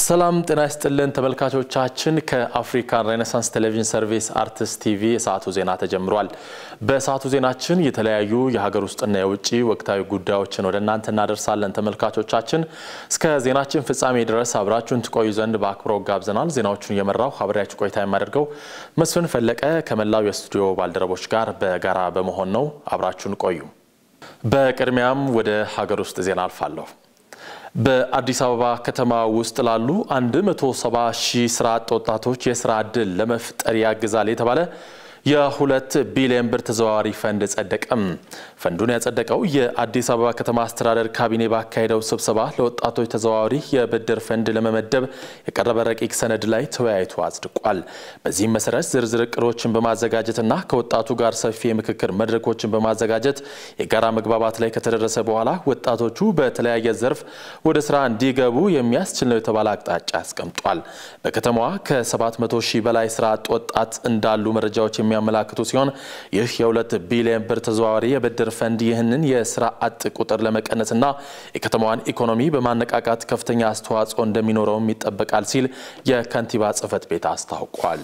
ሰላም ጤና ይስጥልን ተመልካቾቻችን፣ ከአፍሪካን ሬኔሳንስ ቴሌቪዥን ሰርቪስ አርትስ ቲቪ የሰዓቱ ዜና ተጀምሯል። በሰዓቱ ዜናችን የተለያዩ የሀገር ውስጥና የውጭ ወቅታዊ ጉዳዮችን ወደ እናንተ እናደርሳለን። ተመልካቾቻችን እስከ ዜናችን ፍጻሜ ድረስ አብራችሁን ትቆዩ ዘንድ በአክብሮት ጋብዘናል። ዜናዎቹን እየመራው አብሬያችሁ ቆይታ የማደርገው መስፍን ፈለቀ ከመላው የስቱዲዮ ባልደረቦች ጋር በጋራ በመሆን ነው። አብራችሁን ቆዩ። በቅድሚያም ወደ ሀገር ውስጥ ዜና አልፋለሁ። በአዲስ አበባ ከተማ ውስጥ ላሉ 170 ሺህ ስራ አጥ ወጣቶች የስራ ዕድል ለመፍጠር ያግዛል የተባለ የሁለት ቢሊዮን ብር ተዘዋዋሪ ፈንድ ጸደቀም። ፈንዱን ያጸደቀው የአዲስ አበባ ከተማ አስተዳደር ካቢኔ ባካሄደው ስብሰባ ለወጣቶች ተዘዋዋሪ የብድር ፈንድ ለመመደብ የቀረበ ረቂቅ ሰነድ ላይ ተወያይቶ አጽድቋል። በዚህም መሰረት ዝርዝር እቅዶችን በማዘጋጀትና ከወጣቱ ጋር ሰፊ የምክክር መድረኮችን በማዘጋጀት የጋራ መግባባት ላይ ከተደረሰ በኋላ ወጣቶቹ በተለያየ ዘርፍ ወደ ስራ እንዲገቡ የሚያስችል ነው የተባለ አቅጣጫ አስቀምጧል። በከተማዋ ከ700 ሺህ በላይ ስራ አጥ ወጣት እንዳሉ መረጃዎች የሚያመላክቱ ሲሆን ይህ የሁለት ቢሊዮን ብር ተዘዋዋሪ የብድር ፈንድ ይህንን የስራ አጥ ቁጥር ለመቀነስና የከተማዋን ኢኮኖሚ በማነቃቃት ከፍተኛ አስተዋጽኦ እንደሚኖረውም ይጠበቃል ሲል የከንቲባ ጽሕፈት ቤት አስታውቋል።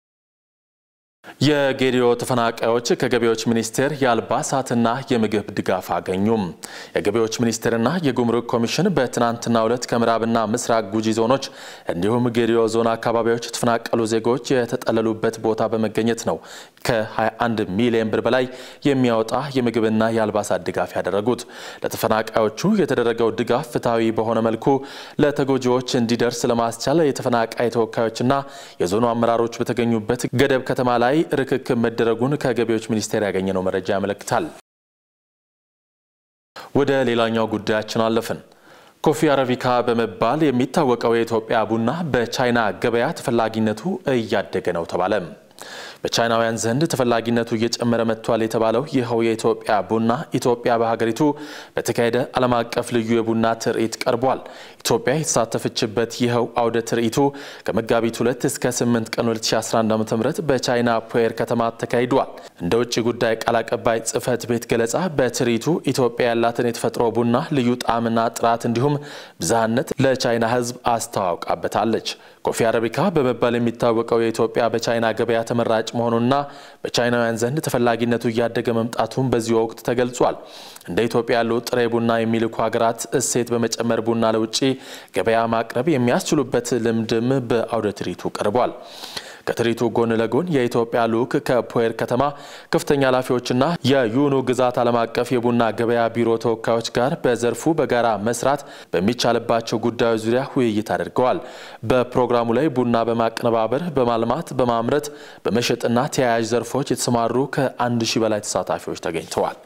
የጌዲዮ ተፈናቃዮች ከገቢዎች ሚኒስቴር የአልባሳትና የምግብ ድጋፍ አገኙም። የገቢዎች ሚኒስቴርና የጉምሩክ ኮሚሽን በትናንትናው ዕለት ከምዕራብና ምስራቅ ጉጂ ዞኖች እንዲሁም ጌዲዮ ዞን አካባቢዎች የተፈናቀሉ ዜጎች የተጠለሉበት ቦታ በመገኘት ነው ከ21 ሚሊዮን ብር በላይ የሚያወጣ የምግብና የአልባሳት ድጋፍ ያደረጉት። ለተፈናቃዮቹ የተደረገው ድጋፍ ፍትሐዊ በሆነ መልኩ ለተጎጂዎች እንዲደርስ ለማስቻል የተፈናቃይ ተወካዮችና የዞኑ አመራሮች በተገኙበት ገደብ ከተማ ላይ ርክክብ መደረጉን ከገቢዎች ሚኒስቴር ያገኘነው መረጃ ያመለክታል። ወደ ሌላኛው ጉዳያችን አለፍን። ኮፊ አረቢካ በመባል የሚታወቀው የኢትዮጵያ ቡና በቻይና ገበያ ተፈላጊነቱ እያደገ ነው ተባለ። በቻይናውያን ዘንድ ተፈላጊነቱ እየጨመረ መጥቷል የተባለው ይኸው የኢትዮጵያ ቡና ኢትዮጵያ በሀገሪቱ በተካሄደ ዓለም አቀፍ ልዩ የቡና ትርኢት ቀርቧል። ኢትዮጵያ የተሳተፈችበት ይኸው አውደ ትርኢቱ ከመጋቢት 2 እስከ 8 ቀን 2011 ዓ ም በቻይና ፑዌር ከተማ ተካሂዷል። እንደ ውጭ ጉዳይ ቃል አቀባይ ጽሕፈት ቤት ገለጻ በትርኢቱ ኢትዮጵያ ያላትን የተፈጥሮ ቡና ልዩ ጣዕምና ጥራት እንዲሁም ብዝሃነት ለቻይና ሕዝብ አስተዋውቃበታለች። ኮፊ አረቢካ በመባል የሚታወቀው የኢትዮጵያ በቻይና ገበያ ተመራጭ መሆኑና በቻይናውያን ዘንድ ተፈላጊነቱ እያደገ መምጣቱን በዚህ ወቅት ተገልጿል። እንደ ኢትዮጵያ ያሉ ጥሬ ቡና የሚልኩ ሀገራት እሴት በመጨመር ቡና ለውጭ ገበያ ማቅረብ የሚያስችሉበት ልምድም በአውደ ትርኢቱ ቀርቧል። ከትርኢቱ ጎን ለጎን የኢትዮጵያ ልዑክ ከፑዌር ከተማ ከፍተኛ ኃላፊዎችና የዩኑ ግዛት ዓለም አቀፍ የቡና ገበያ ቢሮ ተወካዮች ጋር በዘርፉ በጋራ መስራት በሚቻልባቸው ጉዳዮች ዙሪያ ውይይት አድርገዋል። በፕሮግራሙ ላይ ቡና በማቀነባበር፣ በማልማት፣ በማምረት፣ በመሸጥና ተያያዥ ዘርፎች የተሰማሩ ከአንድ ሺህ በላይ ተሳታፊዎች ተገኝተዋል።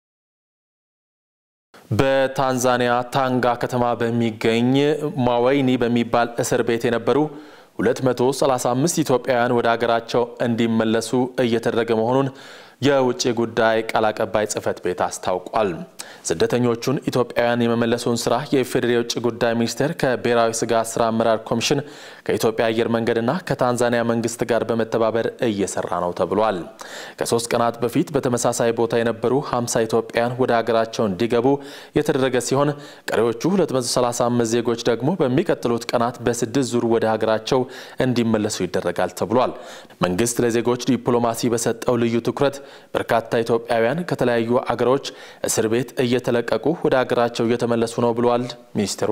በታንዛኒያ ታንጋ ከተማ በሚገኝ ማወይኒ በሚባል እስር ቤት የነበሩ 235 ኢትዮጵያውያን ወደ ሀገራቸው እንዲመለሱ እየተደረገ መሆኑን የውጭ ጉዳይ ቃል አቀባይ ጽሕፈት ቤት አስታውቋል። ስደተኞቹን ኢትዮጵያውያን የመመለሱን ስራ የኢፌዴሪ የውጭ ጉዳይ ሚኒስቴር ከብሔራዊ ስጋት ስራ አመራር ኮሚሽን ከኢትዮጵያ አየር መንገድና ከታንዛኒያ መንግስት ጋር በመተባበር እየሰራ ነው ተብሏል። ከሶስት ቀናት በፊት በተመሳሳይ ቦታ የነበሩ 50 ኢትዮጵያውያን ወደ ሀገራቸው እንዲገቡ የተደረገ ሲሆን ቀሪዎቹ 235 ዜጎች ደግሞ በሚቀጥሉት ቀናት በስድስት ዙር ወደ ሀገራቸው እንዲመለሱ ይደረጋል ተብሏል። መንግስት ለዜጎች ዲፕሎማሲ በሰጠው ልዩ ትኩረት በርካታ ኢትዮጵያውያን ከተለያዩ አገሮች እስር ቤት እየተለቀቁ ወደ ሀገራቸው እየተመለሱ ነው ብሏል ሚኒስትሩ።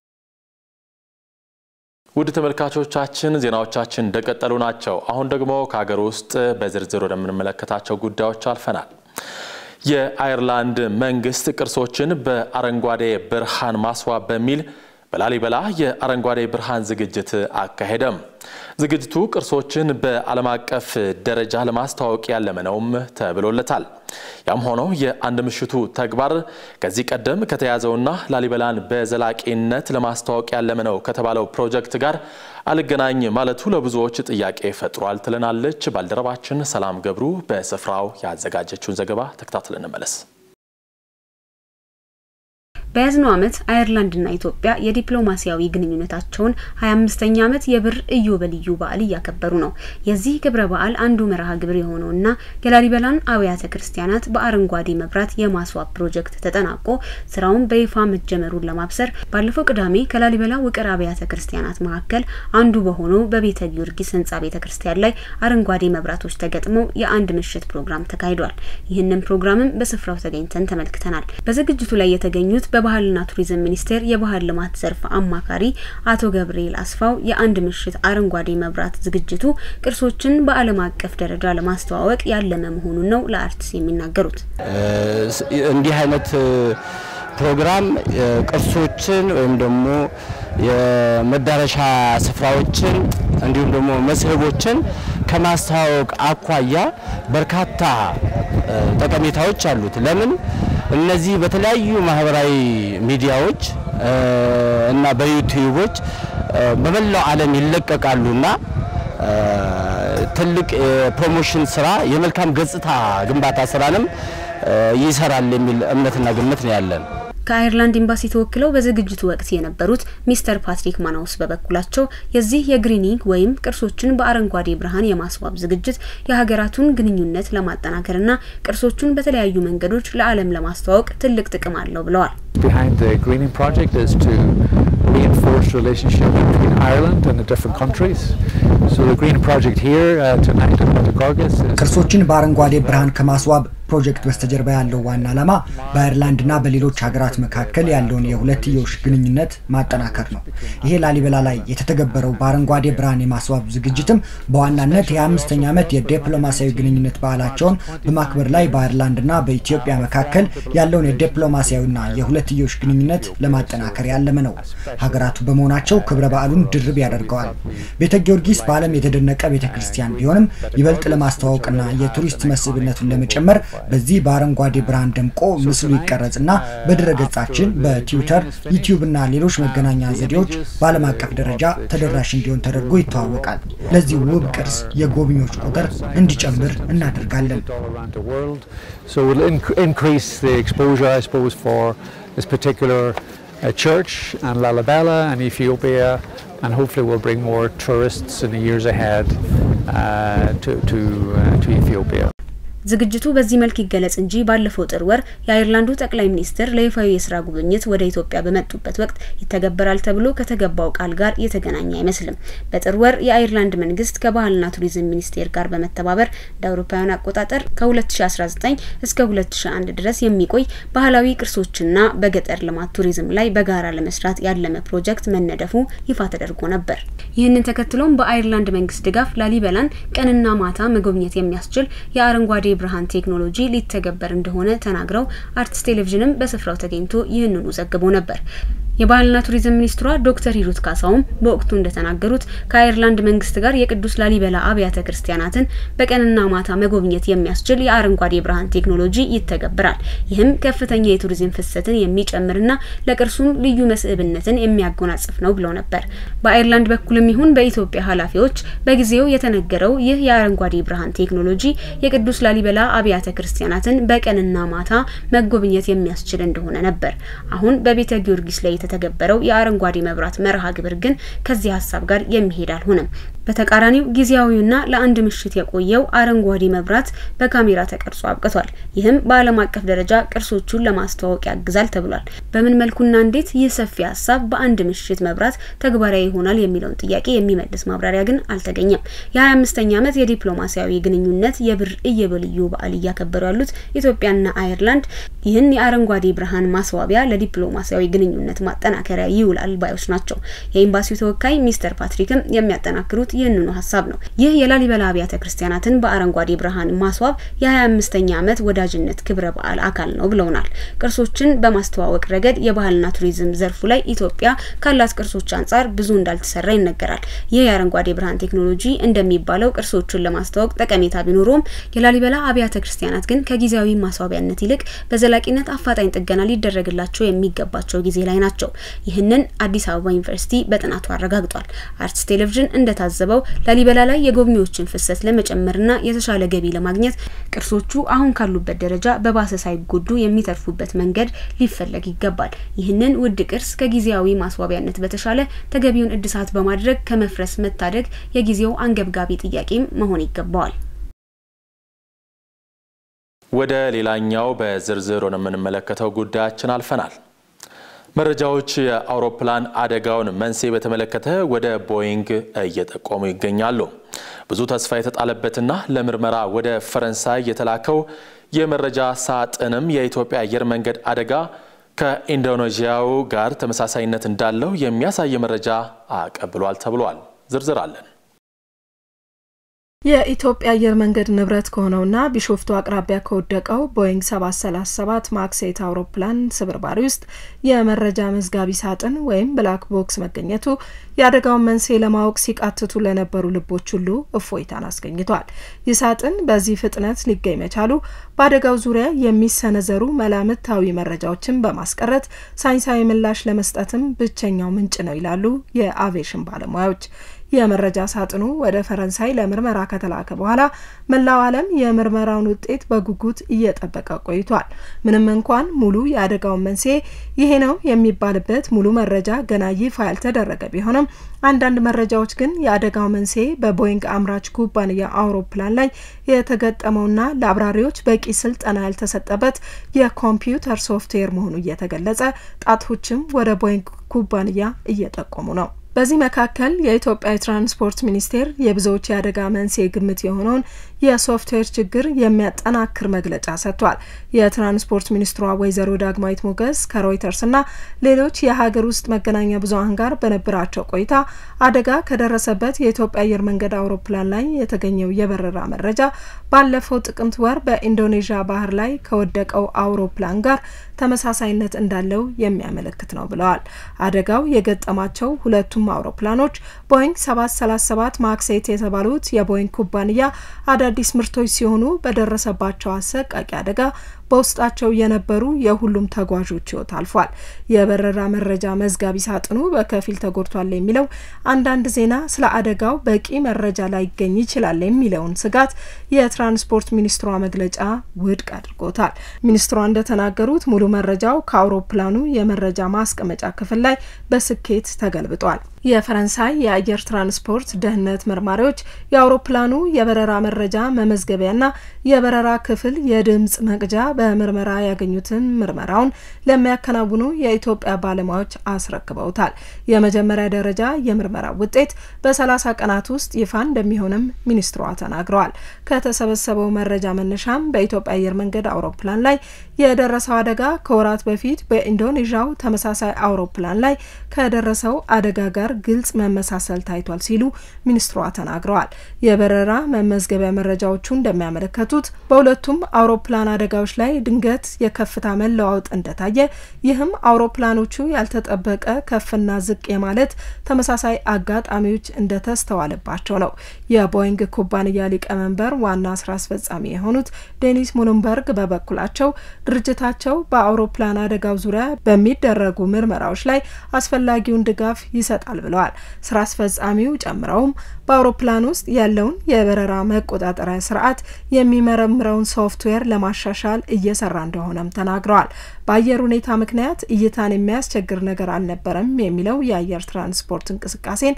ውድ ተመልካቾቻችን ዜናዎቻችን እንደቀጠሉ ናቸው። አሁን ደግሞ ከሀገር ውስጥ በዝርዝር ወደምንመለከታቸው ጉዳዮች አልፈናል። የአየርላንድ መንግስት ቅርሶችን በአረንጓዴ ብርሃን ማስዋብ በሚል በላሊበላ የአረንጓዴ ብርሃን ዝግጅት አካሄደም። ዝግጅቱ ቅርሶችን በዓለም አቀፍ ደረጃ ለማስተዋወቅ ያለመ ነውም ተብሎለታል። ያም ሆኖ የአንድ ምሽቱ ተግባር ከዚህ ቀደም ከተያዘውና ላሊበላን በዘላቂነት ለማስተዋወቅ ያለመ ነው ከተባለው ፕሮጀክት ጋር አልገናኝ ማለቱ ለብዙዎች ጥያቄ ፈጥሯል ትለናለች ባልደረባችን ሰላም ገብሩ በስፍራው ያዘጋጀችውን ዘገባ ተከታትለን እንመለስ። በያዝነው ዓመት አየርላንድና ኢትዮጵያ የዲፕሎማሲያዊ ግንኙነታቸውን 25ኛ ዓመት የብር ኢዮቤልዩ በዓል እያከበሩ ነው። የዚህ ክብረ በዓል አንዱ መርሃ ግብር የሆነውና የላሊበላን አብያተ ክርስቲያናት በአረንጓዴ መብራት የማስዋብ ፕሮጀክት ተጠናቆ ስራውን በይፋ መጀመሩን ለማብሰር ባለፈው ቅዳሜ ከላሊበላ ውቅር አብያተ ክርስቲያናት መካከል አንዱ በሆነው በቤተ ጊዮርጊስ ህንጻ ቤተ ክርስቲያን ላይ አረንጓዴ መብራቶች ተገጥመው የአንድ ምሽት ፕሮግራም ተካሂዷል። ይህንን ፕሮግራምም በስፍራው ተገኝተን ተመልክተናል። በዝግጅቱ ላይ የተገኙት በባህልና ቱሪዝም ሚኒስቴር የባህል ልማት ዘርፍ አማካሪ አቶ ገብርኤል አስፋው የአንድ ምሽት አረንጓዴ መብራት ዝግጅቱ ቅርሶችን በዓለም አቀፍ ደረጃ ለማስተዋወቅ ያለመ መሆኑን ነው ለአርትስ የሚናገሩት። እንዲህ አይነት ፕሮግራም ቅርሶችን ወይም ደግሞ የመዳረሻ ስፍራዎችን እንዲሁም ደግሞ መስህቦችን ከማስተዋወቅ አኳያ በርካታ ጠቀሜታዎች አሉት። ለምን እነዚህ በተለያዩ ማህበራዊ ሚዲያዎች እና በዩቲዩቦች በመላው ዓለም ይለቀቃሉና ትልቅ የፕሮሞሽን ስራ የመልካም ገጽታ ግንባታ ስራንም ይሰራል የሚል እምነትና ግምት ነው ያለን። ከአየርላንድ ኤምባሲ ተወክለው በዝግጅቱ ወቅት የነበሩት ሚስተር ፓትሪክ ማናውስ በበኩላቸው የዚህ የግሪኒንግ ወይም ቅርሶችን በአረንጓዴ ብርሃን የማስዋብ ዝግጅት የሀገራቱን ግንኙነት ለማጠናከርና ቅርሶቹን በተለያዩ መንገዶች ለዓለም ለማስተዋወቅ ትልቅ ጥቅም አለው ብለዋል። reinforce relationship between Ireland and the different countries. So the green project here uh, tonight at Metagorgas is ቅርሶችን በአረንጓዴ ብርሃን ከማስዋብ ፕሮጀክት በስተጀርባ ያለው ዋና ዓላማ በአየርላንድና በሌሎች ሀገራት መካከል ያለውን የሁለትዮሽ ግንኙነት ማጠናከር ነው። ይሄ ላሊበላ ላይ የተተገበረው በአረንጓዴ ብርሃን የማስዋብ ዝግጅትም በዋናነት የ25ኛ ዓመት የዲፕሎማሲያዊ ግንኙነት በዓላቸውን በማክበር ላይ በአየርላንድና በኢትዮጵያ መካከል ያለውን የዲፕሎማሲያዊና የሁለትዮሽ ግንኙነት ለማጠናከር ያለመ ነው። ሀገራቱ በመሆናቸው ክብረ በዓሉን ድርብ ያደርገዋል። ቤተ ጊዮርጊስ በዓለም የተደነቀ ቤተ ክርስቲያን ቢሆንም ይበልጥ ለማስተዋወቅና የቱሪስት መስህብነቱን ለመጨመር በዚህ በአረንጓዴ ብርሃን ደምቆ ምስሉ ይቀረጽና በድረ ገጻችን በትዊተር፣ ዩቲዩብ እና ሌሎች መገናኛ ዘዴዎች በዓለም አቀፍ ደረጃ ተደራሽ እንዲሆን ተደርጎ ይተዋወቃል። ለዚህ ውብ ቅርስ የጎብኚዎች ቁጥር እንዲጨምር እናደርጋለን። So we'll inc- increase the exposure, I suppose, for this particular uh, church and Lalibela and Ethiopia, and hopefully we'll bring more tourists in the years ahead uh, to, to, uh, to Ethiopia. ዝግጅቱ በዚህ መልክ ይገለጽ እንጂ ባለፈው ጥር ወር የአይርላንዱ ጠቅላይ ሚኒስትር ለይፋዊ የስራ ጉብኝት ወደ ኢትዮጵያ በመጡበት ወቅት ይተገበራል ተብሎ ከተገባው ቃል ጋር የተገናኘ አይመስልም። በጥር ወር የአይርላንድ መንግስት ከባህልና ቱሪዝም ሚኒስቴር ጋር በመተባበር እንደ አውሮፓውያን አቆጣጠር ከ2019 እስከ 2001 ድረስ የሚቆይ ባህላዊ ቅርሶችና በገጠር ልማት ቱሪዝም ላይ በጋራ ለመስራት ያለመ ፕሮጀክት መነደፉ ይፋ ተደርጎ ነበር። ይህንን ተከትሎም በአይርላንድ መንግስት ድጋፍ ላሊበላን ቀንና ማታ መጎብኘት የሚያስችል የአረንጓዴ ብርሃን ቴክኖሎጂ ሊተገበር እንደሆነ ተናግረው አርትስ ቴሌቪዥንም በስፍራው ተገኝቶ ይህንኑ ዘግቦ ነበር። የባህልና ቱሪዝም ሚኒስትሯ ዶክተር ሂሩት ካሳውም በወቅቱ እንደተናገሩት ከአየርላንድ መንግስት ጋር የቅዱስ ላሊበላ አብያተ ክርስቲያናትን በቀንና ማታ መጎብኘት የሚያስችል የአረንጓዴ ብርሃን ቴክኖሎጂ ይተገብራል። ይህም ከፍተኛ የቱሪዝም ፍሰትን የሚጨምርና ለቅርሱም ልዩ መስህብነትን የሚያጎናጽፍ ነው ብለው ነበር። በአየርላንድ በኩልም ይሁን በኢትዮጵያ ኃላፊዎች በጊዜው የተነገረው ይህ የአረንጓዴ ብርሃን ቴክኖሎጂ የቅዱስ ላሊበላ አብያተ ክርስቲያናትን በቀንና ማታ መጎብኘት የሚያስችል እንደሆነ ነበር። አሁን በቤተ ጊዮርጊስ ላይ የተተገበረው የአረንጓዴ መብራት መርሃ ግብር ግን ከዚህ ሀሳብ ጋር የሚሄድ አልሆነም። በተቃራኒው ጊዜያዊውና ለአንድ ምሽት የቆየው አረንጓዴ መብራት በካሜራ ተቀርጾ አብቅቷል። ይህም በዓለም አቀፍ ደረጃ ቅርሶቹን ለማስተዋወቅ ያግዛል ተብሏል። በምን መልኩና እንዴት ይህ ሰፊ ሀሳብ በአንድ ምሽት መብራት ተግባራዊ ይሆናል የሚለውን ጥያቄ የሚመልስ ማብራሪያ ግን አልተገኘም። የ25ኛ ዓመት የዲፕሎማሲያዊ ግንኙነት የብር ኢዮቤልዩ በዓል እያከበሩ ያሉት ኢትዮጵያና አየርላንድ ይህን የአረንጓዴ ብርሃን ማስዋቢያ ለዲፕሎማሲያዊ ግንኙነት ማጠናከሪያ ይውላል ባዮች ናቸው። የኤምባሲው ተወካይ ሚስተር ፓትሪክም የሚያጠናክሩት ይህንኑ ሀሳብ ነው። ይህ የላሊበላ አብያተ ክርስቲያናትን በአረንጓዴ ብርሃን ማስዋብ የ25ኛ ዓመት ወዳጅነት ክብረ በዓል አካል ነው ብለውናል። ቅርሶችን በማስተዋወቅ ረገድ የባህልና ቱሪዝም ዘርፉ ላይ ኢትዮጵያ ካላት ቅርሶች አንጻር ብዙ እንዳልተሰራ ይነገራል። ይህ የአረንጓዴ ብርሃን ቴክኖሎጂ እንደሚባለው ቅርሶቹን ለማስተዋወቅ ጠቀሜታ ቢኖረውም የላሊበላ አብያተ ክርስቲያናት ግን ከጊዜያዊ ማስዋቢያነት ይልቅ በዘላቂነት አፋጣኝ ጥገና ሊደረግላቸው የሚገባቸው ጊዜ ላይ ናቸው። ናቸው። ይህንን አዲስ አበባ ዩኒቨርሲቲ በጥናቱ አረጋግጧል። አርትስ ቴሌቪዥን እንደታዘበው ላሊበላ ላይ የጎብኚዎችን ፍሰት ለመጨመርና የተሻለ ገቢ ለማግኘት ቅርሶቹ አሁን ካሉበት ደረጃ በባሰ ሳይጎዱ የሚተርፉበት መንገድ ሊፈለግ ይገባል። ይህንን ውድ ቅርስ ከጊዜያዊ ማስዋቢያነት በተሻለ ተገቢውን እድሳት በማድረግ ከመፍረስ መታደግ የጊዜው አንገብጋቢ ጥያቄም መሆን ይገባዋል። ወደ ሌላኛው በዝርዝር ወደምንመለከተው ጉዳያችን አልፈናል። መረጃዎች የአውሮፕላን አደጋውን መንስኤ በተመለከተ ወደ ቦይንግ እየጠቆሙ ይገኛሉ። ብዙ ተስፋ የተጣለበትና ለምርመራ ወደ ፈረንሳይ የተላከው የመረጃ ሳጥንም የኢትዮጵያ አየር መንገድ አደጋ ከኢንዶኔዥያው ጋር ተመሳሳይነት እንዳለው የሚያሳይ መረጃ አቀብሏል ተብሏል። ዝርዝር አለን። የኢትዮጵያ አየር መንገድ ንብረት ከሆነውና ቢሾፍቱ አቅራቢያ ከወደቀው ቦይንግ 737 ማክስ8 አውሮፕላን ስብርባሪ ውስጥ የመረጃ መዝጋቢ ሳጥን ወይም ብላክ ቦክስ መገኘቱ የአደጋውን መንስኤ ለማወቅ ሲቃትቱ ለነበሩ ልቦች ሁሉ እፎይታን አስገኝቷል። ይህ ሳጥን በዚህ ፍጥነት ሊገኝ መቻሉ በአደጋው ዙሪያ የሚሰነዘሩ መላምታዊ መረጃዎችን በማስቀረት ሳይንሳዊ ምላሽ ለመስጠትም ብቸኛው ምንጭ ነው ይላሉ የአቪዬሽን ባለሙያዎች። የመረጃ ሳጥኑ ወደ ፈረንሳይ ለምርመራ ከተላከ በኋላ መላው ዓለም የምርመራውን ውጤት በጉጉት እየጠበቀ ቆይቷል። ምንም እንኳን ሙሉ የአደጋውን መንስኤ ይሄ ነው የሚባልበት ሙሉ መረጃ ገና ይፋ ያልተደረገ ቢሆንም አንዳንድ መረጃዎች ግን የአደጋው መንስኤ በቦይንግ አምራች ኩባንያ አውሮፕላን ላይ የተገጠመውና ለአብራሪዎች በቂ ስልጠና ያልተሰጠበት የኮምፒውተር ሶፍትዌር መሆኑ እየተገለጸ ጣቶችም ወደ ቦይንግ ኩባንያ እየጠቆሙ ነው። በዚህ መካከል የኢትዮጵያ የትራንስፖርት ሚኒስቴር የብዙዎች የአደጋ መንስኤ ግምት የሆነውን የሶፍትዌር ችግር የሚያጠናክር መግለጫ ሰጥቷል። የትራንስፖርት ሚኒስትሯ ወይዘሮ ዳግማዊት ሞገስ ከሮይተርስና ሌሎች የሀገር ውስጥ መገናኛ ብዙኃን ጋር በነበራቸው ቆይታ አደጋ ከደረሰበት የኢትዮጵያ አየር መንገድ አውሮፕላን ላይ የተገኘው የበረራ መረጃ ባለፈው ጥቅምት ወር በኢንዶኔዥያ ባህር ላይ ከወደቀው አውሮፕላን ጋር ተመሳሳይነት እንዳለው የሚያመለክት ነው ብለዋል። አደጋው የገጠማቸው ሁለቱም አውሮፕላኖች ቦይንግ 737 ማክስ8 የተባሉት የቦይንግ ኩባንያ አዳዲስ ምርቶች ሲሆኑ በደረሰባቸው አሰቃቂ አደጋ በውስጣቸው የነበሩ የሁሉም ተጓዦች ሕይወት አልፏል። የበረራ መረጃ መዝጋቢ ሳጥኑ በከፊል ተጎድቷል የሚለው አንዳንድ ዜና ስለ አደጋው በቂ መረጃ ላይገኝ ይችላል የሚለውን ስጋት የትራንስፖርት ሚኒስትሯ መግለጫ ውድቅ አድርጎታል። ሚኒስትሯ እንደተናገሩት ሙሉ መረጃው ከአውሮፕላኑ የመረጃ ማስቀመጫ ክፍል ላይ በስኬት ተገልብጧል። የፈረንሳይ የአየር ትራንስፖርት ደህንነት መርማሪዎች የአውሮፕላኑ የበረራ መረጃ መመዝገቢያና የበረራ ክፍል የድምጽ መቅጃ በምርመራ ያገኙትን ምርመራውን ለሚያከናውኑ የኢትዮጵያ ባለሙያዎች አስረክበውታል። የመጀመሪያ ደረጃ የምርመራ ውጤት በ30 ቀናት ውስጥ ይፋ እንደሚሆንም ሚኒስትሯ ተናግረዋል። ከተሰበሰበው መረጃ መነሻም በኢትዮጵያ አየር መንገድ አውሮፕላን ላይ የደረሰው አደጋ ከወራት በፊት በኢንዶኔዥያው ተመሳሳይ አውሮፕላን ላይ ከደረሰው አደጋ ጋር ግልጽ መመሳሰል ታይቷል ሲሉ ሚኒስትሯ ተናግረዋል። የበረራ መመዝገቢያ መረጃዎቹ እንደሚያመለከቱት በሁለቱም አውሮፕላን አደጋዎች ላይ ድንገት የከፍታ መለዋወጥ እንደታየ፣ ይህም አውሮፕላኖቹ ያልተጠበቀ ከፍና ዝቅ የማለት ተመሳሳይ አጋጣሚዎች እንደተስተዋለባቸው ነው። የቦይንግ ኩባንያ ሊቀመንበር ዋና ስራ አስፈጻሚ የሆኑት ዴኒስ ሙሉንበርግ በበኩላቸው ድርጅታቸው በአውሮፕላን አደጋው ዙሪያ በሚደረጉ ምርመራዎች ላይ አስፈላጊውን ድጋፍ ይሰጣል ብለዋል። ስራ አስፈጻሚው ጨምረውም በአውሮፕላን ውስጥ ያለውን የበረራ መቆጣጠሪያ ስርዓት የሚመረምረውን ሶፍትዌር ለማሻሻል እየሰራ እንደሆነም ተናግረዋል። በአየር ሁኔታ ምክንያት እይታን የሚያስቸግር ነገር አልነበረም የሚለው የአየር ትራንስፖርት እንቅስቃሴን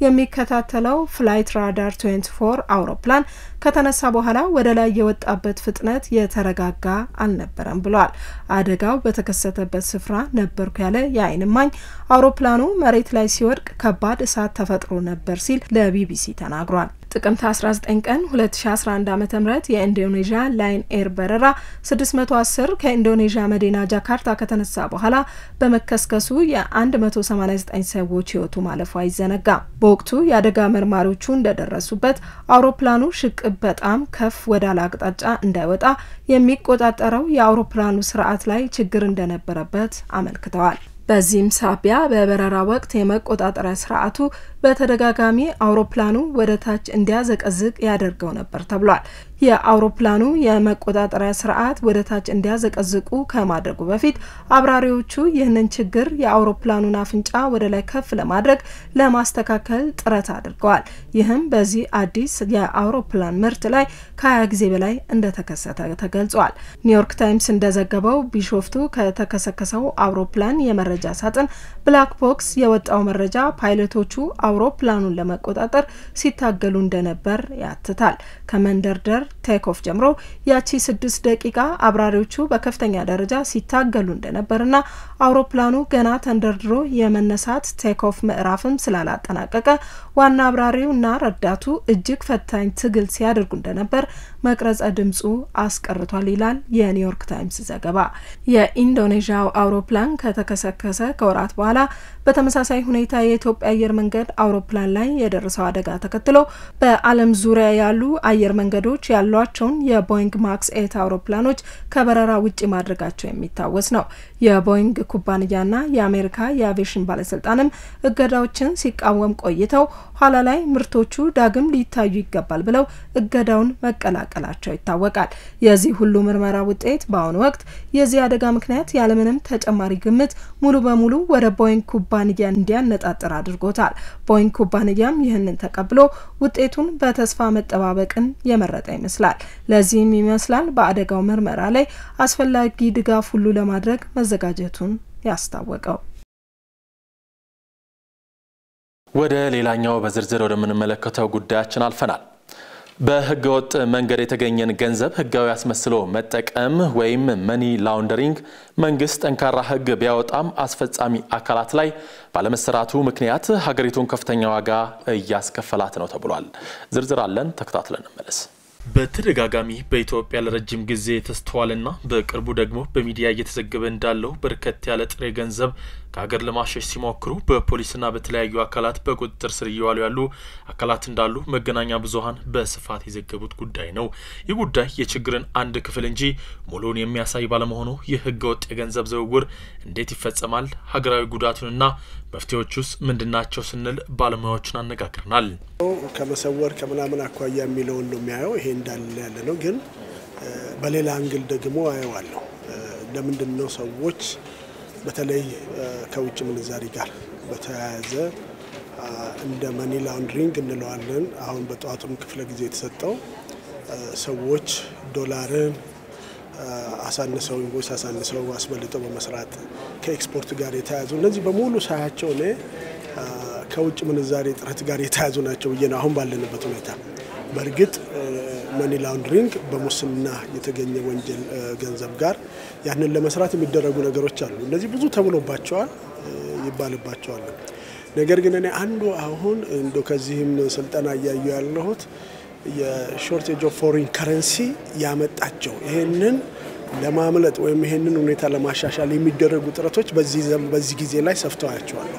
የሚከታተለው ፍላይት ራዳር 24 አውሮፕላን ከተነሳ በኋላ ወደ ላይ የወጣበት ፍጥነት የተረጋጋ አልነበረም ብሏል። አደጋው በተከሰተበት ስፍራ ነበርኩ ያለ የዓይን እማኝ አውሮፕላኑ መሬት ላይ ሲወድቅ ከባድ እሳት ተፈጥሮ ነበር ሲል ለቢቢሲ ተናግሯል። ጥቅምት 19 ቀን 2011 ዓ ም የኢንዶኔዥያ ላይን ኤር በረራ 610 ከኢንዶኔዥያ መዲና ጃካርታ ከተነሳ በኋላ በመከስከሱ የ189 ሰዎች ህይወቱ ማለፉ አይዘነጋም። በወቅቱ የአደጋ መርማሪዎቹ እንደደረሱበት አውሮፕላኑ ሽቅብ በጣም ከፍ ወዳለ አቅጣጫ እንዳይወጣ የሚቆጣጠረው የአውሮፕላኑ ስርዓት ላይ ችግር እንደነበረበት አመልክተዋል። በዚህም ሳቢያ በበረራ ወቅት የመቆጣጠሪያ ስርዓቱ በተደጋጋሚ አውሮፕላኑ ወደ ታች እንዲያዘቀዝቅ ያደርገው ነበር ተብሏል። የአውሮፕላኑ የመቆጣጠሪያ ስርዓት ወደ ታች እንዲያዘቀዝቁ ከማድረጉ በፊት አብራሪዎቹ ይህንን ችግር የአውሮፕላኑን አፍንጫ ወደ ላይ ከፍ ለማድረግ ለማስተካከል ጥረት አድርገዋል። ይህም በዚህ አዲስ የአውሮፕላን ምርት ላይ ከ20 ጊዜ በላይ እንደተከሰተ ተገልጿል። ኒውዮርክ ታይምስ እንደዘገበው ቢሾፍቱ ከተከሰከሰው አውሮፕላን የመረጃ ሳጥን ብላክ ቦክስ የወጣው መረጃ ፓይለቶቹ አውሮፕላኑን ለመቆጣጠር ሲታገሉ እንደነበር ያትታል። ከመንደርደር ቴክኦፍ ጀምሮ ያቺ ስድስት ደቂቃ አብራሪዎቹ በከፍተኛ ደረጃ ሲታገሉ እንደነበርና አውሮፕላኑ ገና ተንደርድሮ የመነሳት ቴክኦፍ ምዕራፍም ስላላጠናቀቀ ዋና አብራሪውና ረዳቱ እጅግ ፈታኝ ትግል ሲያደርጉ እንደነበር መቅረጸ ድምጹ አስቀርቷል ይላል የኒውዮርክ ታይምስ ዘገባ። የኢንዶኔዥያው አውሮፕላን ከተከሰከሰ ከወራት በኋላ በተመሳሳይ ሁኔታ የኢትዮጵያ አየር መንገድ አውሮፕላን ላይ የደረሰው አደጋ ተከትሎ በዓለም ዙሪያ ያሉ አየር መንገዶች ያሏቸውን የቦይንግ ማክስ ኤት አውሮፕላኖች ከበረራ ውጭ ማድረጋቸው የሚታወስ ነው። የቦይንግ ኩባንያና የአሜሪካ የአቪዬሽን ባለስልጣንም እገዳዎችን ሲቃወም ቆይተው ኋላ ላይ ምርቶቹ ዳግም ሊታዩ ይገባል ብለው እገዳውን መቀላቀላቸው ይታወቃል። የዚህ ሁሉ ምርመራ ውጤት በአሁኑ ወቅት የዚህ አደጋ ምክንያት ያለምንም ተጨማሪ ግምት ሙሉ በሙሉ ወደ ቦይንግ ኩባንያ እንዲያነጣጥር አድርጎታል። ቦይንግ ኩባንያም ይህንን ተቀብሎ ውጤቱን በተስፋ መጠባበቅን የመረጠ ይመስላል። ለዚህም ይመስላል በአደጋው ምርመራ ላይ አስፈላጊ ድጋፍ ሁሉ ለማድረግ መዘጋጀቱን ያስታወቀው። ወደ ሌላኛው በዝርዝር ወደምንመለከተው ጉዳያችን አልፈናል። በህገ ወጥ መንገድ የተገኘን ገንዘብ ህጋዊ አስመስሎ መጠቀም ወይም መኒ ላውንደሪንግ መንግስት ጠንካራ ህግ ቢያወጣም አስፈጻሚ አካላት ላይ ባለመሰራቱ ምክንያት ሀገሪቱን ከፍተኛ ዋጋ እያስከፈላት ነው ተብሏል። ዝርዝር አለን፣ ተከታትለን እንመለስ። በተደጋጋሚ በኢትዮጵያ ለረጅም ጊዜ የተስተዋለና በቅርቡ ደግሞ በሚዲያ እየተዘገበ እንዳለው በርከት ያለ ጥሬ ገንዘብ ከሀገር ለማሸሽ ሲሞክሩ በፖሊስና በተለያዩ አካላት በቁጥጥር ስር እየዋሉ ያሉ አካላት እንዳሉ መገናኛ ብዙኃን በስፋት የዘገቡት ጉዳይ ነው። ይህ ጉዳይ የችግርን አንድ ክፍል እንጂ ሙሉውን የሚያሳይ ባለመሆኑ ይህ ህገ ወጥ የገንዘብ ዝውውር እንዴት ይፈጸማል? ሀገራዊ ጉዳቱንና መፍትሄዎች ውስጥ ምንድናቸው ስንል ባለሙያዎችን አነጋግረናል። ከመሰወር ከምናምን አኳያ የሚለውን ነው የሚያየው። ይሄ እንዳለ ያለ ነው። ግን በሌላ አንግል ደግሞ አየዋለሁ። ለምንድን ነው ሰዎች በተለይ ከውጭ ምንዛሪ ጋር በተያያዘ እንደ መኒ ላውንድሪንግ እንለዋለን። አሁን በጠዋቱም ክፍለ ጊዜ የተሰጠው ሰዎች ዶላርን አሳንሰው ኢንቮይስ አሳንሰው አስበልጠው በመስራት ከኤክስፖርት ጋር የተያያዙ እነዚህ በሙሉ ሳያቸው እኔ ከውጭ ምንዛሬ ጥረት ጋር የተያያዙ ናቸው ብዬ ነው አሁን ባለንበት ሁኔታ። በእርግጥ መኒ ላውንድሪንግ በሙስና የተገኘ ወንጀል ገንዘብ ጋር ያንን ለመስራት የሚደረጉ ነገሮች አሉ። እነዚህ ብዙ ተብሎባቸዋል ይባልባቸዋል። ነገር ግን እኔ አንዱ አሁን እንደ ከዚህም ስልጠና እያዩ ያለሁት የሾርቴጅ ኦፍ ፎሪን ከረንሲ ያመጣቸው ይሄንን ለማምለጥ ወይም ይሄንን ሁኔታ ለማሻሻል የሚደረጉ ጥረቶች በዚህ ጊዜ ላይ ሰፍተዋያቸዋለሁ።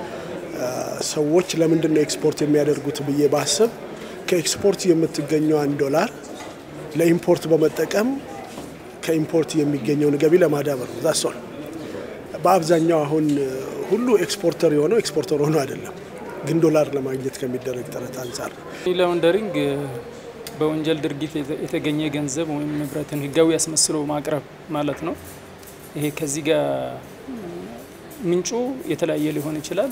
ሰዎች ለምንድን ነው ኤክስፖርት የሚያደርጉት ብዬ ባስብ ከኤክስፖርት የምትገኘዋን ዶላር ለኢምፖርት በመጠቀም ከኢምፖርት የሚገኘውን ገቢ ለማዳበር ነው። ዛሷል በአብዛኛው አሁን ሁሉ ኤክስፖርተር የሆነው ኤክስፖርተር ሆኖ አይደለም፣ ግን ዶላር ለማግኘት ከሚደረግ ጥረት አንጻር ላውንደሪንግ በወንጀል ድርጊት የተገኘ ገንዘብ ወይም ንብረትን ህጋዊ አስመስሎ ማቅረብ ማለት ነው። ይሄ ከዚህ ጋር ምንጩ የተለያየ ሊሆን ይችላል።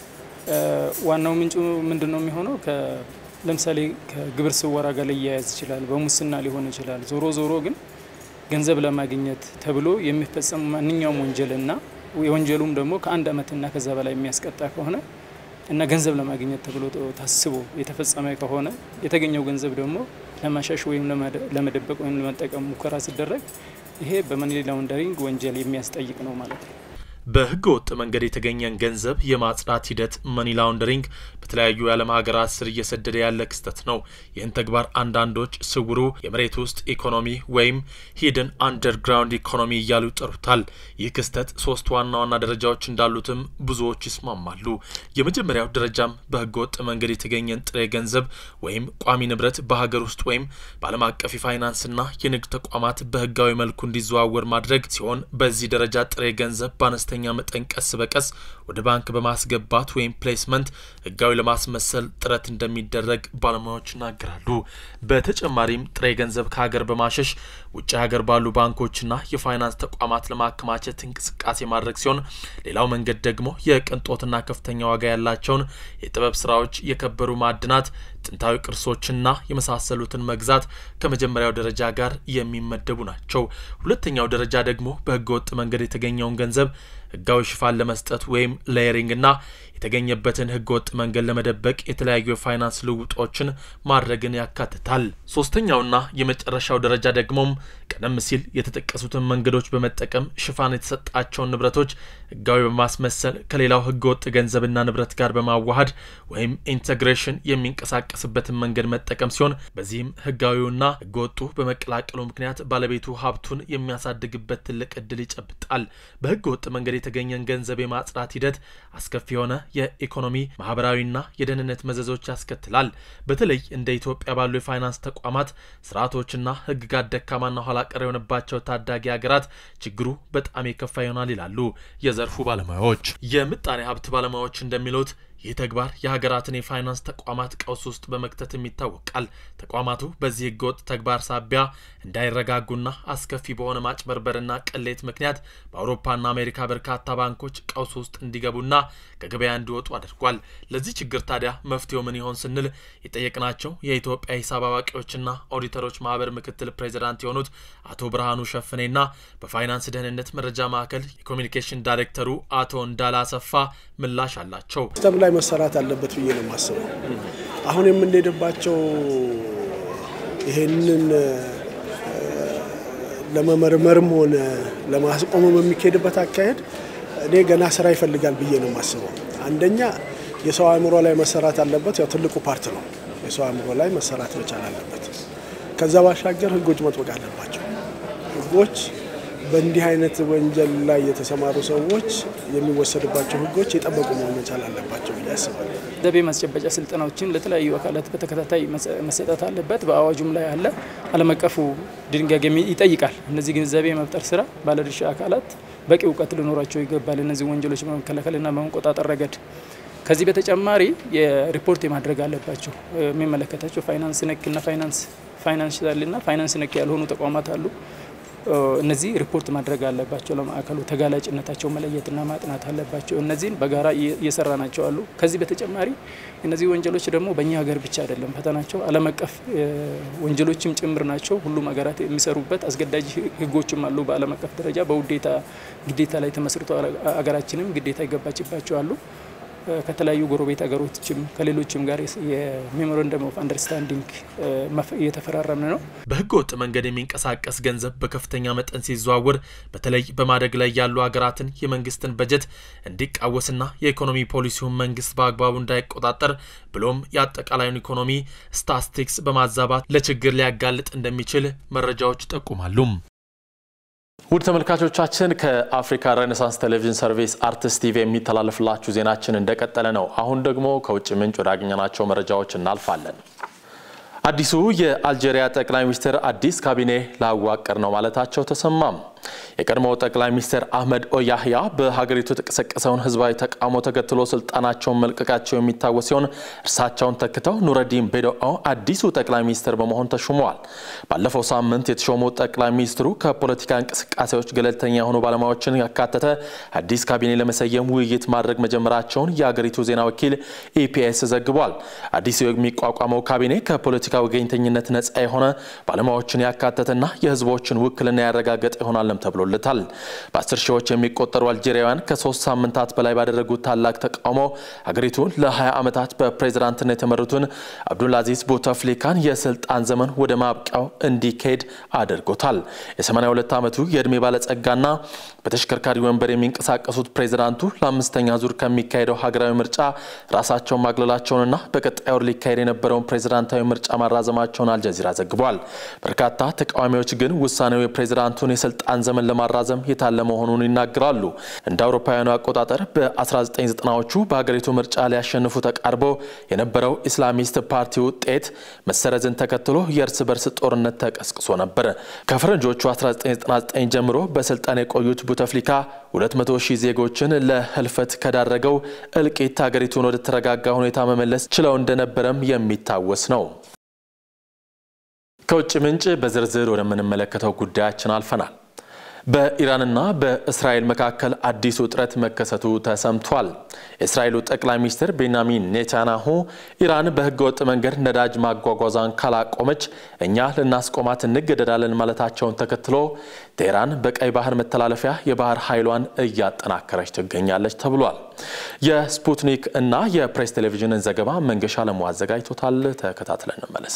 ዋናው ምንጩ ምንድን ነው የሚሆነው? ለምሳሌ ከግብር ስወራ ጋር ሊያያዝ ይችላል፣ በሙስና ሊሆን ይችላል። ዞሮ ዞሮ ግን ገንዘብ ለማግኘት ተብሎ የሚፈጸም ማንኛውም ወንጀልና የወንጀሉም ደግሞ ከአንድ ዓመትና ከዛ በላይ የሚያስቀጣ ከሆነ እና ገንዘብ ለማግኘት ተብሎ ታስቦ የተፈጸመ ከሆነ የተገኘው ገንዘብ ደግሞ ለማሻሽ ወይም ለመደበቅ ወይም ለመጠቀም ሙከራ ሲደረግ ይሄ በመኒ ላውንደሪንግ ወንጀል የሚያስጠይቅ ነው ማለት ነው። በህገ ወጥ መንገድ የተገኘን ገንዘብ የማጽዳት ሂደት መኒ ላውንደሪንግ በተለያዩ የዓለም ሀገራት ስር እየሰደደ ያለ ክስተት ነው። ይህን ተግባር አንዳንዶች ስውሩ የመሬት ውስጥ ኢኮኖሚ ወይም ሂድን አንደርግራውንድ ኢኮኖሚ እያሉ ይጠሩታል። ይህ ክስተት ሶስት ዋና ዋና ደረጃዎች እንዳሉትም ብዙዎች ይስማማሉ። የመጀመሪያው ደረጃም በህገ ወጥ መንገድ የተገኘን ጥሬ ገንዘብ ወይም ቋሚ ንብረት በሀገር ውስጥ ወይም በዓለም አቀፍ የፋይናንስና የንግድ ተቋማት በህጋዊ መልኩ እንዲዘዋወር ማድረግ ሲሆን በዚህ ደረጃ ጥሬ ገንዘብ በአነስተኛ በከፍተኛ መጠን ቀስ በቀስ ወደ ባንክ በማስገባት ወይም ፕሌስመንት ህጋዊ ለማስመሰል ጥረት እንደሚደረግ ባለሙያዎች ይናገራሉ። በተጨማሪም ጥሬ ገንዘብ ከሀገር በማሸሽ ውጭ ሀገር ባሉ ባንኮችና የፋይናንስ ተቋማት ለማከማቸት እንቅስቃሴ ማድረግ ሲሆን ሌላው መንገድ ደግሞ የቅንጦትና ከፍተኛ ዋጋ ያላቸውን የጥበብ ስራዎች፣ የከበሩ ማዕድናት፣ ጥንታዊ ቅርሶችና የመሳሰሉትን መግዛት ከመጀመሪያው ደረጃ ጋር የሚመደቡ ናቸው። ሁለተኛው ደረጃ ደግሞ በህገ ወጥ መንገድ የተገኘውን ገንዘብ ህጋዊ ሽፋን ለመስጠት ወይም ሌየሪንግና የተገኘበትን ህገ ወጥ መንገድ ለመደበቅ የተለያዩ የፋይናንስ ልውጦችን ማድረግን ያካትታል። ሶስተኛውና የመጨረሻው ደረጃ ደግሞም ቀደም ሲል የተጠቀሱትን መንገዶች በመጠቀም ሽፋን የተሰጣቸውን ንብረቶች ህጋዊ በማስመሰል ከሌላው ህገ ወጥ ገንዘብና ንብረት ጋር በማዋሃድ ወይም ኢንተግሬሽን የሚንቀሳቀስበትን መንገድ መጠቀም ሲሆን በዚህም ህጋዊውና ህገ ወጡ በመቀላቀሉ ምክንያት ባለቤቱ ሀብቱን የሚያሳድግበት ትልቅ እድል ይጨብጣል። በህገ ወጥ መንገድ የተገኘን ገንዘብ የማጽዳት ሂደት አስከፊ የሆነ የኢኮኖሚ ማህበራዊና የደህንነት መዘዞች ያስከትላል። በተለይ እንደ ኢትዮጵያ ባሉ የፋይናንስ ተቋማት ስርዓቶችና ህግጋት ደካማና ኋላ ቀር የሆነባቸው ታዳጊ ሀገራት ችግሩ በጣም የከፋ ይሆናል ይላሉ የዘርፉ ባለሙያዎች። የምጣኔ ሀብት ባለሙያዎች እንደሚሉት ይህ ተግባር የሀገራትን የፋይናንስ ተቋማት ቀውስ ውስጥ በመክተትም ይታወቃል። ተቋማቱ በዚህ ህገወጥ ተግባር ሳቢያ እንዳይረጋጉና አስከፊ በሆነ ማጭበርበርና ቅሌት ምክንያት በአውሮፓና አሜሪካ በርካታ ባንኮች ቀውስ ውስጥ እንዲገቡና ከገበያ እንዲወጡ አድርጓል። ለዚህ ችግር ታዲያ መፍትሄው ምን ይሆን ስንል የጠየቅናቸው የኢትዮጵያ ሂሳብ አዋቂዎችና ኦዲተሮች ማህበር ምክትል ፕሬዚዳንት የሆኑት አቶ ብርሃኑ ሸፍኔና በፋይናንስ ደህንነት መረጃ ማዕከል የኮሚኒኬሽን ዳይሬክተሩ አቶ እንዳላ አሰፋ ምላሽ አላቸው። ሲስተም ላይ መሰራት አለበት ብዬ ነው የማስበው። አሁን የምንሄድባቸው ይሄንን ለመመርመርም ሆነ ለማስቆምም የሚካሄድበት አካሄድ እኔ ገና ስራ ይፈልጋል ብዬ ነው የማስበው። አንደኛ የሰው አእምሮ ላይ መሰራት አለበት። ያው ትልቁ ፓርት ነው። የሰው አእምሮ ላይ መሰራት መቻል አለበት። ከዛ ባሻገር ህጎች መጥበቅ አለባቸው። ህጎች በእንዲህ አይነት ወንጀል ላይ የተሰማሩ ሰዎች የሚወሰድባቸው ህጎች የጠበቁ መሆን መቻል አለባቸው ብዬ አስባለሁ። ገንዘብ ማስጨበጫ ስልጠናዎችን ለተለያዩ አካላት በተከታታይ መሰጠት አለበት። በአዋጁም ላይ አለ። ዓለም አቀፉ ድንጋጌ ይጠይቃል። እነዚህ ግንዛቤ የመፍጠር ስራ ባለድርሻ አካላት በቂ እውቀት ሊኖራቸው ይገባል። እነዚህ ወንጀሎች በመከላከልና በመቆጣጠር ረገድ ከዚህ በተጨማሪ የሪፖርት የማድረግ አለባቸው። የሚመለከታቸው ፋይናንስ ነክና ፋይናንስ ፋይናንሻልና ፋይናንስ ነክ ያልሆኑ ተቋማት አሉ። እነዚህ ሪፖርት ማድረግ አለባቸው። ለማዕከሉ ተጋላጭነታቸው መለየትና ማጥናት አለባቸው። እነዚህን በጋራ እየሰራ ናቸው አሉ። ከዚህ በተጨማሪ እነዚህ ወንጀሎች ደግሞ በእኛ ሀገር ብቻ አይደለም ፈተናቸው፣ ዓለም አቀፍ ወንጀሎችም ጭምር ናቸው። ሁሉም ሀገራት የሚሰሩበት አስገዳጅ ህጎችም አሉ። በዓለም አቀፍ ደረጃ በውዴታ ግዴታ ላይ ተመስርተው ሀገራችንም ግዴታ ይገባችባቸው አሉ። ከተለያዩ ጎረቤት ሀገሮችም ከሌሎችም ጋር የሜሞራንደም ኦፍ አንደርስታንዲንግ እየተፈራረምን ነው። በህገ ወጥ መንገድ የሚንቀሳቀስ ገንዘብ በከፍተኛ መጠን ሲዘዋወር በተለይ በማደግ ላይ ያሉ ሀገራትን የመንግስትን በጀት እንዲቃወስና የኢኮኖሚ ፖሊሲውን መንግስት በአግባቡ እንዳይቆጣጠር ብሎም የአጠቃላዩን ኢኮኖሚ ስታስቲክስ በማዛባት ለችግር ሊያጋልጥ እንደሚችል መረጃዎች ይጠቁማሉ። ውድ ተመልካቾቻችን ከአፍሪካ ሬኔሳንስ ቴሌቪዥን ሰርቪስ አርትስ ቲቪ የሚተላለፍላችሁ ዜናችን እንደቀጠለ ነው። አሁን ደግሞ ከውጭ ምንጭ ወዳገኘናቸው መረጃዎች እናልፋለን። አዲሱ የአልጄሪያ ጠቅላይ ሚኒስትር አዲስ ካቢኔ ላዋቅር ነው ማለታቸው ተሰማም። የቀድሞው ጠቅላይ ሚኒስትር አህመድ ኦያህያ በሀገሪቱ የተቀሰቀሰውን ህዝባዊ ተቃውሞ ተከትሎ ስልጣናቸውን መልቀቃቸው የሚታወስ ሲሆን እርሳቸውን ተክተው ኑረዲን ቤዶኦ አዲሱ ጠቅላይ ሚኒስትር በመሆን ተሹመዋል። ባለፈው ሳምንት የተሾሙት ጠቅላይ ሚኒስትሩ ከፖለቲካ እንቅስቃሴዎች ገለልተኛ የሆኑ ባለሙያዎችን ያካተተ አዲስ ካቢኔ ለመሰየም ውይይት ማድረግ መጀመራቸውን የሀገሪቱ ዜና ወኪል ኢፒኤስ ዘግቧል። አዲሱ የሚቋቋመው ካቢኔ ከፖለቲካ ወገኝተኝነት ነጻ የሆነ ባለሙያዎችን ያካተተና የህዝቦችን ውክልና ያረጋገጠ ይሆናል ተብሎለታል። በአስር ሺዎች የሚቆጠሩ አልጄሪያውያን ከሶስት ሳምንታት በላይ ባደረጉት ታላቅ ተቃውሞ ሀገሪቱን ለ20 ዓመታት በፕሬዝዳንትነት የተመሩትን አብዱልአዚዝ ቡተፍሊካን የስልጣን ዘመን ወደ ማብቂያው እንዲካሄድ አድርጎታል። የ82 ዓመቱ የዕድሜ ባለጸጋና በተሽከርካሪ ወንበር የሚንቀሳቀሱት ፕሬዝዳንቱ ለአምስተኛ ዙር ከሚካሄደው ሀገራዊ ምርጫ ራሳቸውን ማግለላቸውንና በቀጣይ ወር ሊካሄድ የነበረውን ፕሬዝዳንታዊ ምርጫ ማራዘማቸውን አልጀዚራ ዘግቧል። በርካታ ተቃዋሚዎች ግን ውሳኔው የፕሬዝዳንቱን የስልጣን የስልጣን ዘመን ለማራዘም የታለመ መሆኑን ይናገራሉ። እንደ አውሮፓውያኑ አቆጣጠር በ1990ዎቹ በሀገሪቱ ምርጫ ሊያሸንፉ ተቃርቦ የነበረው ኢስላሚስት ፓርቲ ውጤት መሰረዝን ተከትሎ የእርስ በርስ ጦርነት ተቀስቅሶ ነበር። ከፈረንጆቹ 1999 ጀምሮ በስልጣን የቆዩት ቡተፍሊካ 200 ሺህ ዜጎችን ለህልፈት ከዳረገው እልቂት ሀገሪቱን ወደ ተረጋጋ ሁኔታ መመለስ ችለው እንደነበረም የሚታወስ ነው። ከውጭ ምንጭ በዝርዝር ወደምንመለከተው ጉዳያችን አልፈናል። በኢራንና በእስራኤል መካከል አዲስ ውጥረት መከሰቱ ተሰምቷል። የእስራኤሉ ጠቅላይ ሚኒስትር ቤንያሚን ኔታንያሁ ኢራን በህገወጥ መንገድ ነዳጅ ማጓጓዛን ካላቆመች እኛ ልናስቆማት እንገደዳለን ማለታቸውን ተከትሎ ቴህራን በቀይ ባህር መተላለፊያ የባህር ኃይሏን እያጠናከረች ትገኛለች ተብሏል። የስፑትኒክ እና የፕሬስ ቴሌቪዥንን ዘገባ መንገሻ ለሙ አዘጋጅቶታል። ተከታትለን እንመለስ።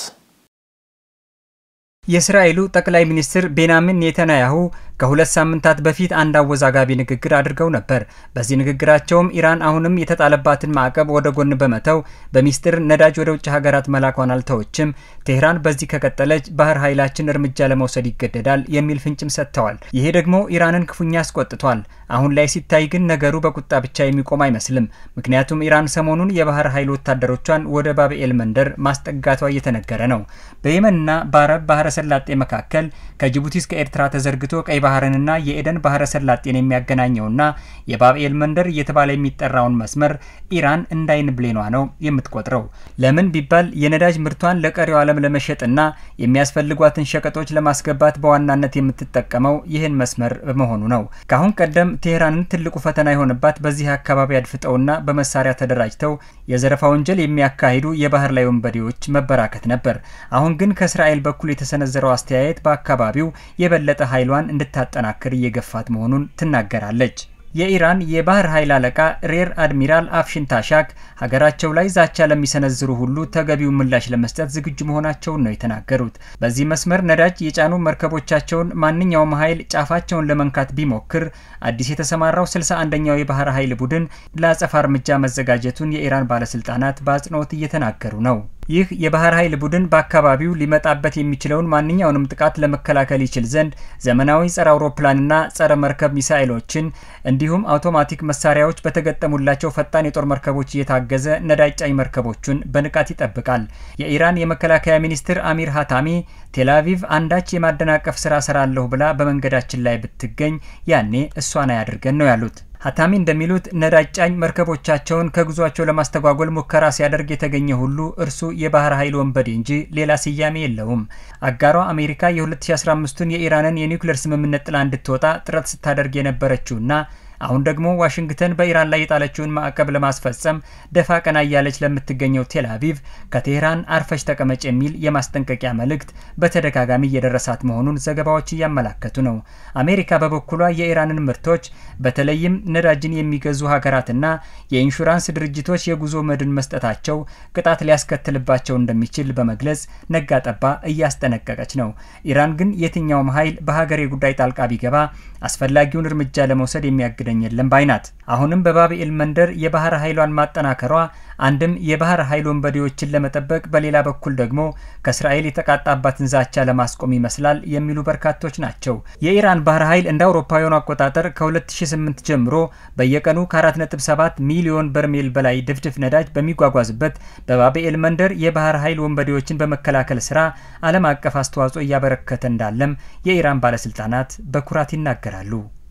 የእስራኤሉ ጠቅላይ ሚኒስትር ቤንያሚን ኔታንያሁ ከሁለት ሳምንታት በፊት አንድ አወዛጋቢ ንግግር አድርገው ነበር። በዚህ ንግግራቸውም ኢራን አሁንም የተጣለባትን ማዕቀብ ወደ ጎን በመተው በሚስጥር ነዳጅ ወደ ውጭ ሀገራት መላኳን አልተወችም፣ ቴህራን በዚህ ከቀጠለች ባህር ኃይላችን እርምጃ ለመውሰድ ይገደዳል የሚል ፍንጭም ሰጥተዋል። ይሄ ደግሞ ኢራንን ክፉኛ አስቆጥቷል። አሁን ላይ ሲታይ ግን ነገሩ በቁጣ ብቻ የሚቆም አይመስልም። ምክንያቱም ኢራን ሰሞኑን የባህር ኃይል ወታደሮቿን ወደ ባብኤል መንደር ማስጠጋቷ እየተነገረ ነው። በየመንና በአረብ ባህረ ሰላጤ መካከል ከጅቡቲ እስከ ኤርትራ ተዘርግቶ ቀይ ባህርንና የኤደን ባህረ ሰላጤን የሚያገናኘውና የባብኤል መንደር እየተባለ የሚጠራውን መስመር ኢራን እንዳይን ብሌኗ ነው የምትቆጥረው። ለምን ቢባል የነዳጅ ምርቷን ለቀሪው ዓለም ለመሸጥና የሚያስፈልጓትን ሸቀጦች ለማስገባት በዋናነት የምትጠቀመው ይህን መስመር በመሆኑ ነው። ከአሁን ቀደም ቴህራንን ትልቁ ፈተና የሆነባት በዚህ አካባቢ አድፍጠውና በመሳሪያ ተደራጅተው የዘረፋ ወንጀል የሚያካሂዱ የባህር ላይ ወንበዴዎች መበራከት ነበር። አሁን ግን ከእስራኤል በኩል የተሰነዘረው አስተያየት በአካባቢው የበለጠ ኃይሏን እንድታጠናክር እየገፋት መሆኑን ትናገራለች። የኢራን የባህር ኃይል አለቃ ሬር አድሚራል አፍሽን ታሻክ ሀገራቸው ላይ ዛቻ ለሚሰነዝሩ ሁሉ ተገቢውን ምላሽ ለመስጠት ዝግጁ መሆናቸውን ነው የተናገሩት። በዚህ መስመር ነዳጅ የጫኑ መርከቦቻቸውን ማንኛውም ኃይል ጫፋቸውን ለመንካት ቢሞክር አዲስ የተሰማራው ስልሳ አንደኛው የባህር ኃይል ቡድን ለአጸፋ እርምጃ መዘጋጀቱን የኢራን ባለስልጣናት በአጽንኦት እየተናገሩ ነው። ይህ የባህር ኃይል ቡድን በአካባቢው ሊመጣበት የሚችለውን ማንኛውንም ጥቃት ለመከላከል ይችል ዘንድ ዘመናዊ ጸረ አውሮፕላንና ጸረ መርከብ ሚሳይሎችን እንዲሁም አውቶማቲክ መሳሪያዎች በተገጠሙላቸው ፈጣን የጦር መርከቦች እየታገዘ ነዳጅ ጫኝ መርከቦቹን በንቃት ይጠብቃል። የኢራን የመከላከያ ሚኒስትር አሚር ሀታሚ ቴልአቪቭ አንዳች የማደናቀፍ ስራ ሰራለሁ ብላ በመንገዳችን ላይ ብትገኝ ያኔ እሷን አያድርገን ነው ያሉት። ሀታሚ እንደሚሉት ነዳጅ ጫኝ መርከቦቻቸውን ከጉዟቸው ለማስተጓጎል ሙከራ ሲያደርግ የተገኘ ሁሉ እርሱ የባህር ኃይል ወንበዴ እንጂ ሌላ ስያሜ የለውም። አጋሯ አሜሪካ የ2015ቱን የኢራንን የኒውክሌር ስምምነት ጥላ እንድትወጣ ጥረት ስታደርግ የነበረችውና አሁን ደግሞ ዋሽንግተን በኢራን ላይ የጣለችውን ማዕቀብ ለማስፈጸም ደፋ ቀና እያለች ለምትገኘው ቴል አቪቭ ከቴህራን አርፈሽ ተቀመጭ የሚል የማስጠንቀቂያ መልእክት በተደጋጋሚ እየደረሳት መሆኑን ዘገባዎች እያመላከቱ ነው። አሜሪካ በበኩሏ የኢራንን ምርቶች በተለይም ነዳጅን የሚገዙ ሀገራትና የኢንሹራንስ ድርጅቶች የጉዞ መድን መስጠታቸው ቅጣት ሊያስከትልባቸው እንደሚችል በመግለጽ ነጋ ጠባ እያስጠነቀቀች ነው። ኢራን ግን የትኛውም ኃይል በሀገሬ ጉዳይ ጣልቃ ቢገባ አስፈላጊውን እርምጃ ለመውሰድ የሚያግደኝ የለም ባይ ናት። አሁንም በባብኤል መንደር የባህር ኃይሏን ማጠናከሯ አንድም የባህር ኃይል ወንበዴዎችን ለመጠበቅ፣ በሌላ በኩል ደግሞ ከእስራኤል የተቃጣባትን ዛቻ ለማስቆም ይመስላል የሚሉ በርካቶች ናቸው። የኢራን ባህር ኃይል እንደ አውሮፓውያኑ አቆጣጠር ከ2008 ጀምሮ በየቀኑ ከ4.7 ሚሊዮን በርሜል በላይ ድፍድፍ ነዳጅ በሚጓጓዝበት በባብኤል መንደር የባህር ኃይል ወንበዴዎችን በመከላከል ስራ ዓለም አቀፍ አስተዋጽኦ እያበረከተ እንዳለም የኢራን ባለስልጣናት በኩራት ይናገራሉ።